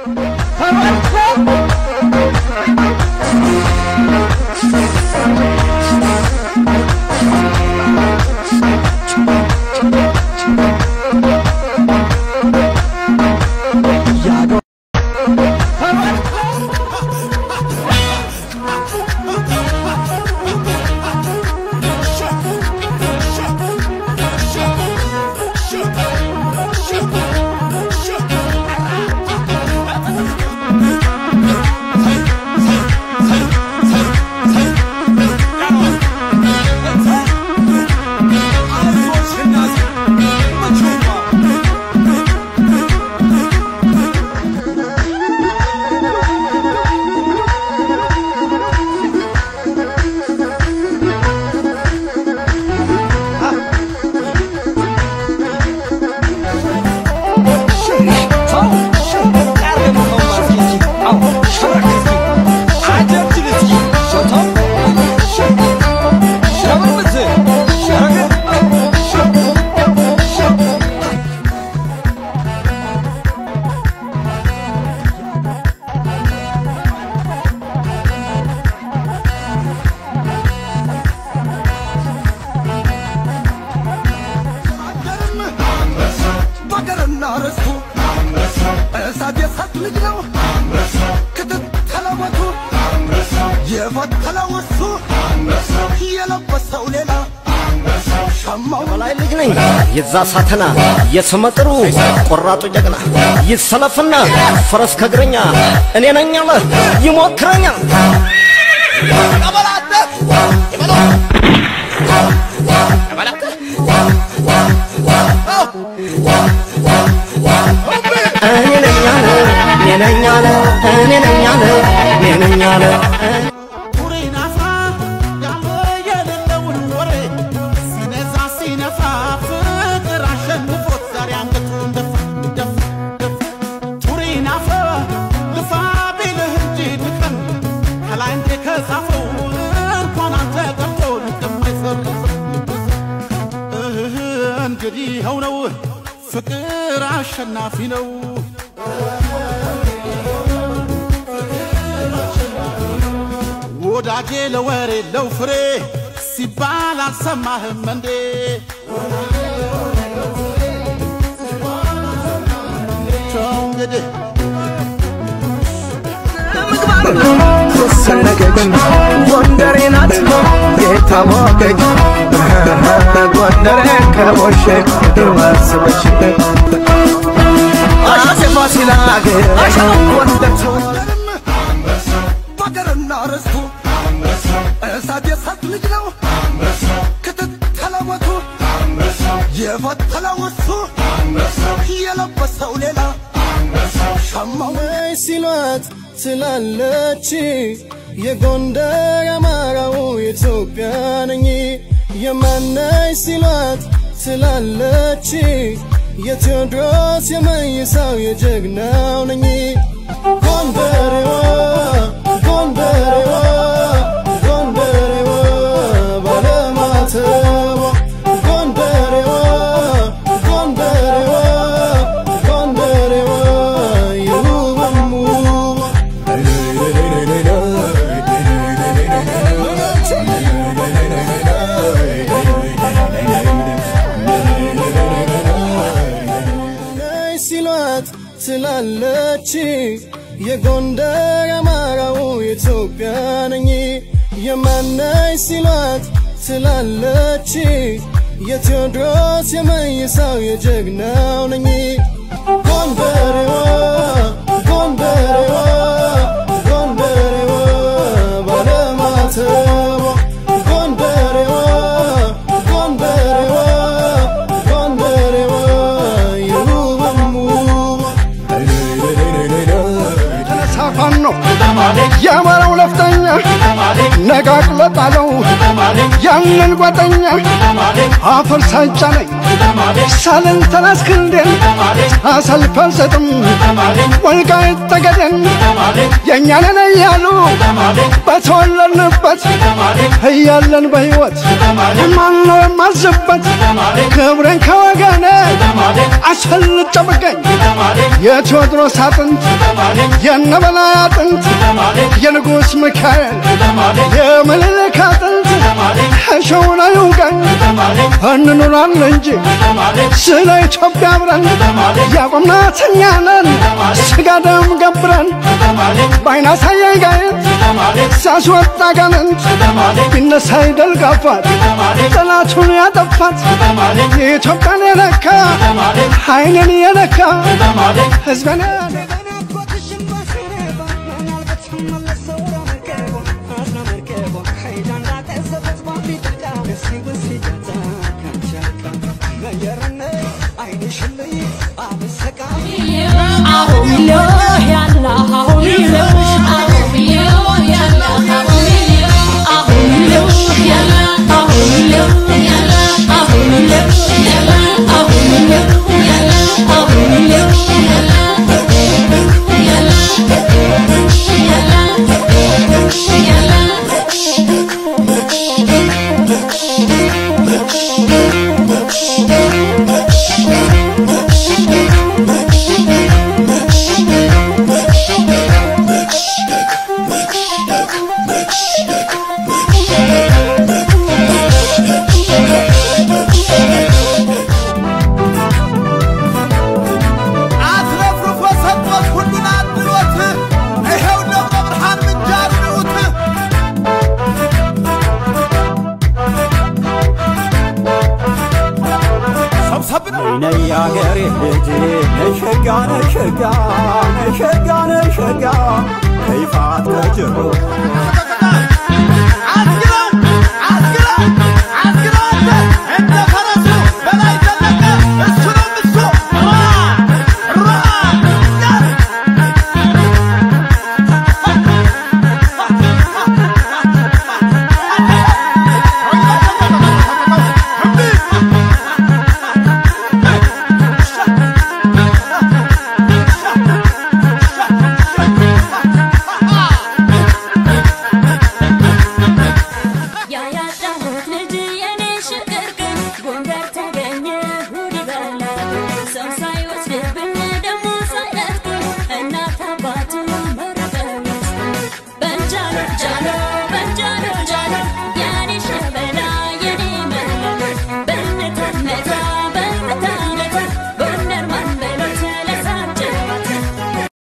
በገርና ርስቱ እሳት የሳት ልጅ ነው ክትተለወቱ የፈተለው እሱ የለበሰው ሌላ ሸማው በላይ ልጅ ነኝ የዛ ሳተና የስመጥሩ ቆራጡ ጀግና ይሰለፍና ፈረስ ከእግረኛ እኔ ነኝ አለ ይሞክረኛል እኔ ነኝ አለ እኔ ነኝ አለ እኔ ነኝ አለ እኔ ነኝ አለ ኩሬናፋ ያለ የሌለውን ወሬ ሲነዛ ሲነፋ ፍቅር አሸንፎት ዛሬ አንገቱን ደፋ ደፋ ደፋ ቱሬናፋ ልፋ ቢልህ እንጂ ድቀም ከላይ እንዴ ከጻፈው እንኳን አንተ ቀርቶ ልቅም አይሰርም እንግዲህ ይኸው ነው ፍቅር አሸናፊ ነው ወዳጄ ለወሬ ለው ፍሬ ሲባል አልሰማህም እንዴ? ቸው እንግዲህ ሰነገች ጎንደሬ ናት የታወቀች ጎንደሬ ከሞሼ የማስበች አፄ ፋሲል አገር ጎንደር ተወለድም በገርና ርስቱ እሳት የሳት ልጅ ነው ክትተለወቱ የፈተለው እሱ የለበሰው ሌላ ሸማው ነይ ሲሏት ትላለች የጎንደር አማራው የኢትዮጵያ ነኝ የማነይ ሲሏት ትላለች የቴዎድሮስ የመይሳው የጀግናው ነኝ ጎንደሬዋ ጎንደሬዋ ጎንደሬዋ ባለማተቧ ጎንደሬዋ ጎንደሬዋ ጎንደሬዋ የውብም ውቧ ነይ ሲሏት ትላለች የጎንደር አማራው የኢትዮጵያ ነኝ የማነይ ሲሏት ትላለች የቴዎድሮስ የመይሳው የጀግናው ነኝ ጎንደሬዋ ጎንደሬዋ ጎንደሬዋ ባለማተቧ ጎንደሬዋ ጎንደሬዋ ጎንደሬዋ የውብም ውቧ ተነሳ ፋኖ የአማራው ነፍጠኛ ነቃቅለ ጣለው ያንን ጓደኛ አፈር ሳይጫነኝ ሳልን ተናስክንዴን አሰልፍ አልሰጥም ወልቃይት ጠገዴን የእኛንን እያሉ በተወለድንበት እያለን በሕይወት ማነው የማዝበት ክብሬን ከወገኔ አስፈልጬ ብገኝ የቴዎድሮስ አጥንት የነበላይ አጥንት የንጉሥ ሚካኤል የምኒልክ አጥንት እሸውን አይውጋኝ እንኑራለን እንጂ ስለ ኢትዮጵያ አብረን ያቆምናት እኛ ነን ስጋ ደም ገብረን በአይና ሳያይ ጋየት ሳስወጣ ጋንንት ቢነሳ ይደል ጋፋት ጠላቱን ያጠፋት የኢትዮጵያን የነካ አይንን የነካ ህዝበን አትረፍርፎ ሰጥቶት ሁሉን አድሎት ይኸው ደብረ ብርሃን ምንጃር ንዑት ሰብሰብ ነው ነይ አገሬ ልጅ ነሸጋ ነሸጋ ነሸጋ